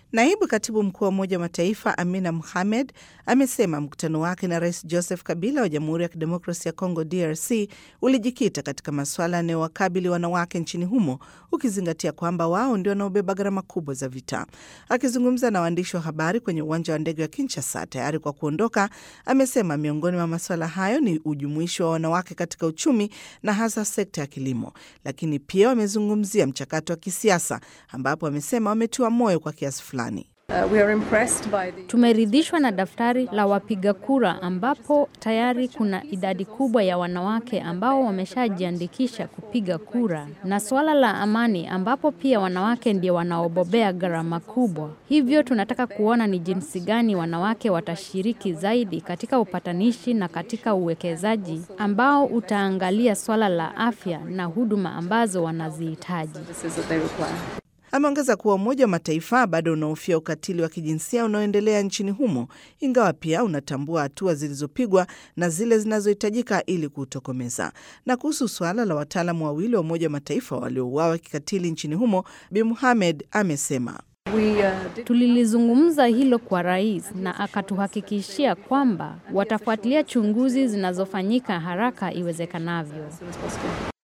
Naibu katibu mkuu wa Umoja wa Mataifa Amina Mohamed amesema mkutano wake na Rais Joseph Kabila wa Jamhuri ya Kidemokrasi ya Kongo DRC ulijikita katika masuala yanayowakabili wanawake nchini humo, ukizingatia kwamba wao ndio wanaobeba gharama kubwa za vita. Akizungumza na waandishi wa habari kwenye uwanja wa ndege wa Kinshasa tayari kwa kuondoka, amesema miongoni mwa masuala hayo ni ujumuishi wa wanawake katika uchumi na hasa sekta ya kilimo, lakini pia wamezungumzia mchakato wa kisiasa ambapo wamesema wametiwa moyo kwa kiasi fulani. Uh, we are impressed by the... Tumeridhishwa na daftari la wapiga kura ambapo tayari kuna idadi kubwa ya wanawake ambao wameshajiandikisha kupiga kura na suala la amani ambapo pia wanawake ndio wanaobobea gharama kubwa. Hivyo tunataka kuona ni jinsi gani wanawake watashiriki zaidi katika upatanishi na katika uwekezaji ambao utaangalia swala la afya na huduma ambazo wanazihitaji. services that they require. Ameongeza kuwa Umoja wa Mataifa bado unahofia ukatili wa kijinsia unaoendelea nchini humo, ingawa pia unatambua hatua zilizopigwa na zile zinazohitajika ili kuutokomeza. Na kuhusu suala la wataalamu wawili wa Umoja wa Mataifa waliouawa kikatili nchini humo, Bi Muhamed amesema We uh, did Tulilizungumza hilo kwa rais na akatuhakikishia kwamba watafuatilia chunguzi zinazofanyika haraka iwezekanavyo. as soon as possible.